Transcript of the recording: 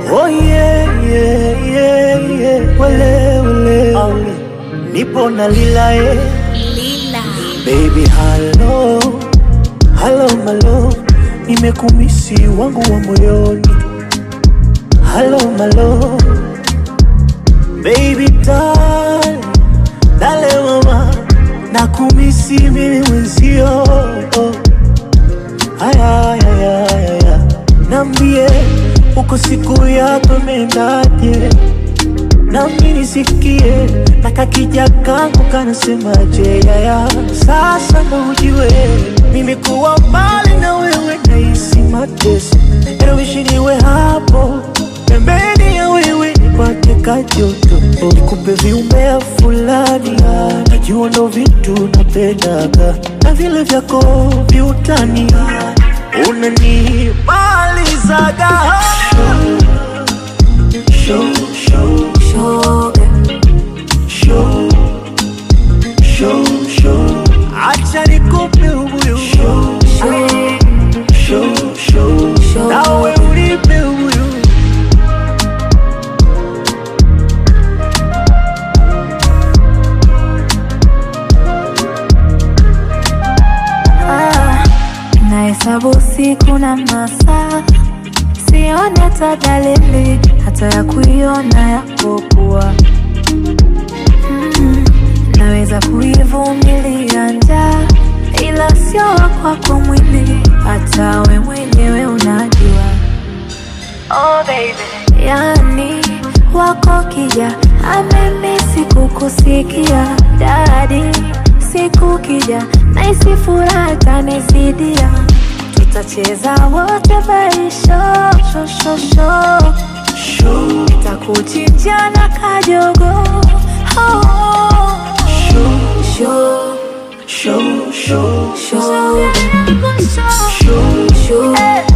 Oh yeah, yeah, yeah, yeah. Wele, wele, wele. Nipo na lila eh. Lila. Baby hello, hello my love, nimekumisi wangu wa moyoni. Hello my love, baby darling, dale mama, nakumisi mimi mwenzio. Aya, aya, aya, aya, nambie uko siku yako imendaje? nami nisikie na kakija kangu kanasemaje yaya sasa ndo ujue mimi kuwa mbali na wewe nahisi mateso erowishi niwe hapo pembeni ya wewe nipate kajoto nikupe viumbea fulani najua ndo vitu napendaga na vile vyako viutani unanimalizaga show, show, Shoga. show, show, show. Acha nikupe ubuyu show, show, show. Show. Nawe unipe ubuyu Ah, nahesabu siku na masaa, sione hata dalili hata ya kuiona yapokuwa. Mm, naweza kuivumilia njaa, ila sio wa kwako mwili, hata we mwenyewe unajua. Oh baby, yani wako kija amemisi kukusikia dadi, siku kija naisi furaha tanisidia, tutacheza wote baisho shoshosho, show, takuchinja na kajogo oh, show, show, show, show, show, show, show,